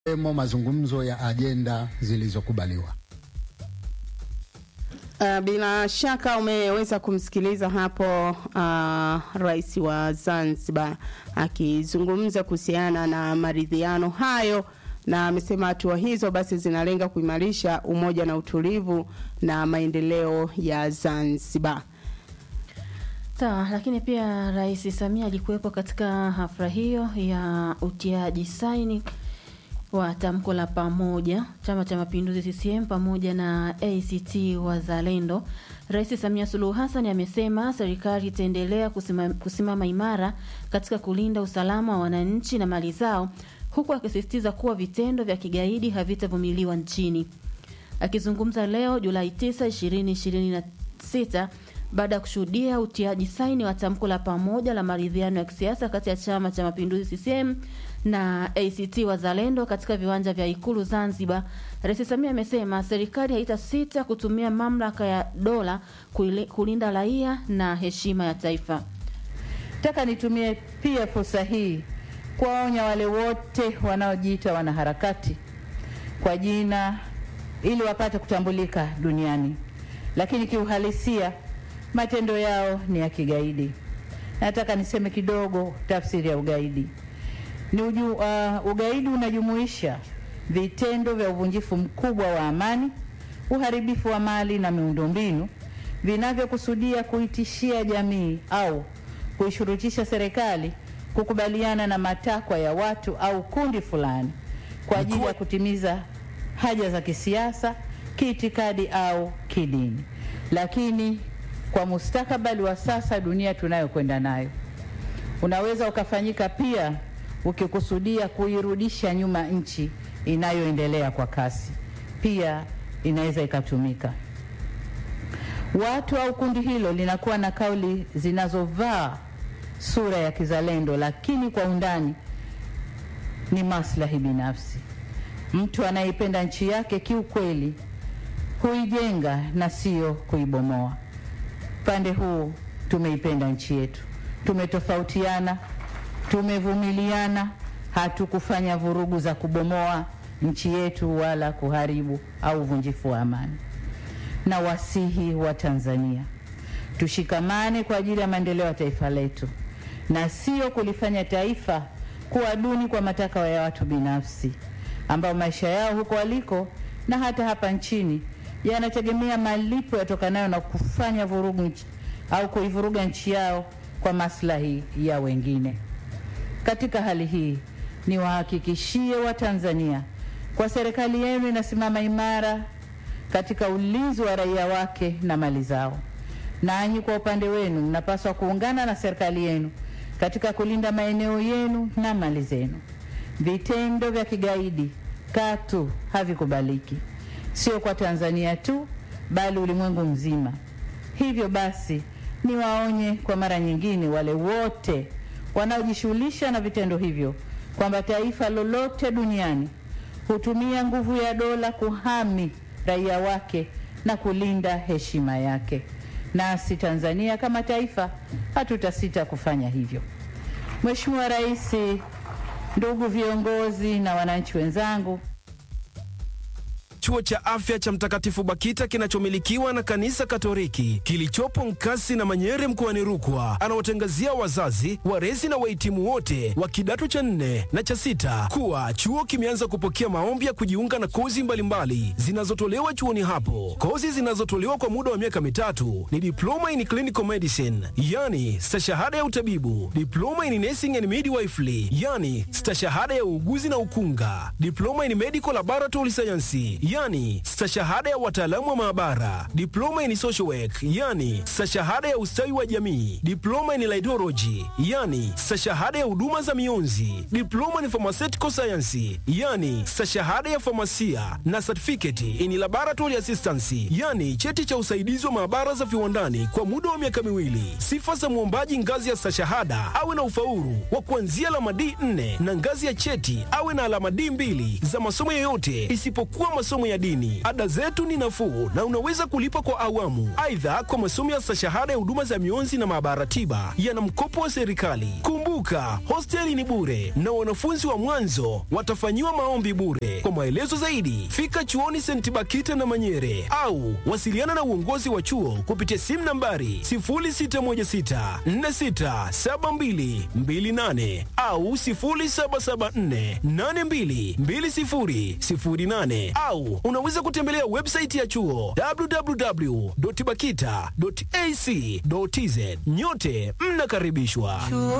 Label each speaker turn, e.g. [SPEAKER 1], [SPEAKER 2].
[SPEAKER 1] emo mazungumzo ya ajenda zilizokubaliwa.
[SPEAKER 2] Uh, bila shaka umeweza kumsikiliza hapo uh, rais wa Zanzibar akizungumza kuhusiana na maridhiano hayo, na amesema hatua hizo basi zinalenga kuimarisha umoja na utulivu na maendeleo ya Zanzibar.
[SPEAKER 3] Sawa, lakini pia Rais Samia alikuwepo katika hafla hiyo ya utiaji saini wa tamko la pamoja Chama cha Mapinduzi CCM pamoja na ACT Wazalendo. Rais Samia Suluhu Hassan amesema serikali itaendelea kusimama, kusimama imara katika kulinda usalama wa wananchi na mali zao, huku akisisitiza kuwa vitendo vya kigaidi havitavumiliwa nchini. Akizungumza leo Julai 9, 2026 baada ya kushuhudia utiaji saini wa tamko la pamoja la maridhiano ya kisiasa kati ya Chama cha Mapinduzi CCM na ACT Wazalendo katika viwanja vya Ikulu Zanzibar, Rais Samia amesema serikali haitasita kutumia mamlaka ya dola kulinda raia na heshima ya taifa.
[SPEAKER 4] Nataka nitumie pia fursa hii kuwaonya wale wote wanaojiita wanaharakati kwa jina ili wapate kutambulika duniani, lakini kiuhalisia matendo yao ni ya kigaidi. Nataka niseme kidogo tafsiri ya ugaidi. Ni uju, uh, ugaidi unajumuisha vitendo vya uvunjifu mkubwa wa amani, uharibifu wa mali na miundombinu vinavyokusudia kuitishia jamii au kuishurutisha serikali kukubaliana na matakwa ya watu au kundi fulani kwa ajili ya kutimiza haja za kisiasa, kiitikadi au kidini. Lakini kwa mustakabali wa sasa, dunia tunayokwenda nayo, unaweza ukafanyika pia ukikusudia kuirudisha nyuma nchi inayoendelea kwa kasi, pia inaweza ikatumika. Watu au kundi hilo linakuwa na kauli zinazovaa sura ya kizalendo, lakini kwa undani ni maslahi binafsi. Mtu anayeipenda nchi yake kiukweli huijenga na sio kuibomoa. Upande huu tumeipenda nchi yetu, tumetofautiana, tumevumiliana, hatukufanya vurugu za kubomoa nchi yetu wala kuharibu au uvunjifu wa amani. Na wasihi wa Tanzania tushikamane kwa ajili ya maendeleo ya taifa letu na sio kulifanya taifa kuwa duni kwa matakwa ya watu binafsi ambao maisha yao huko waliko na hata hapa nchini yanategemea malipo yatokanayo na kufanya vurugu nchi, au kuivuruga nchi yao kwa maslahi ya wengine. Katika hali hii, niwahakikishie Watanzania kwa serikali yenu inasimama imara katika ulinzi wa raia wake na mali zao. Nanyi kwa upande wenu mnapaswa kuungana na serikali yenu katika kulinda maeneo yenu na mali zenu. Vitendo vya kigaidi katu havikubaliki, sio kwa Tanzania tu, bali ulimwengu mzima. Hivyo basi, niwaonye kwa mara nyingine wale wote wanaojishughulisha na vitendo hivyo kwamba taifa lolote duniani hutumia nguvu ya dola kuhami raia wake na kulinda heshima yake. Nasi Tanzania kama taifa hatutasita kufanya hivyo. Mheshimiwa Rais, ndugu viongozi na wananchi wenzangu,
[SPEAKER 5] Chuo cha afya cha Mtakatifu Bakita kinachomilikiwa na kanisa Katoliki kilichopo Nkasi na Manyere mkoani Rukwa anawatangazia wazazi, walezi na wahitimu wote wa kidato cha nne na cha sita kuwa chuo kimeanza kupokea maombi ya kujiunga na kozi mbalimbali zinazotolewa chuoni hapo. Kozi zinazotolewa kwa muda wa miaka mitatu ni diploma in clinical medicine, yani stashahada ya utabibu, diploma in nursing and midwifery, yani stashahada ya uuguzi na ukunga, diploma in medical laboratory science yani stashahada ya wataalamu wa maabara, diploma in social work, yani stashahada ya ustawi wa jamii, diploma in laidology, yani stashahada ya huduma za mionzi, diploma in pharmaceutical science, yani stashahada ya famasia na certificate in laboratory assistance, yani cheti cha usaidizi wa maabara za viwandani kwa muda wa miaka miwili. Sifa za mwombaji ngazi ya stashahada awe na ufaulu wa kuanzia alama D4 na ngazi ya cheti awe na alama D2 za masomo yoyote isipokuwa masomo masomo ya dini. Ada zetu ni nafuu na unaweza kulipa kwa awamu. Aidha, kwa masomo ya stashahada ya huduma za mionzi na maabara tiba yana mkopo wa serikali. Kumbuka, hosteli ni bure na wanafunzi wa mwanzo watafanyiwa maombi bure. Kwa maelezo zaidi, fika chuoni St. Bakita na Manyere au wasiliana na uongozi wa chuo kupitia simu nambari 0616467228 au 0774822008 au unaweza kutembelea website ya chuo www.bakita.ac.tz. Nyote mnakaribishwa.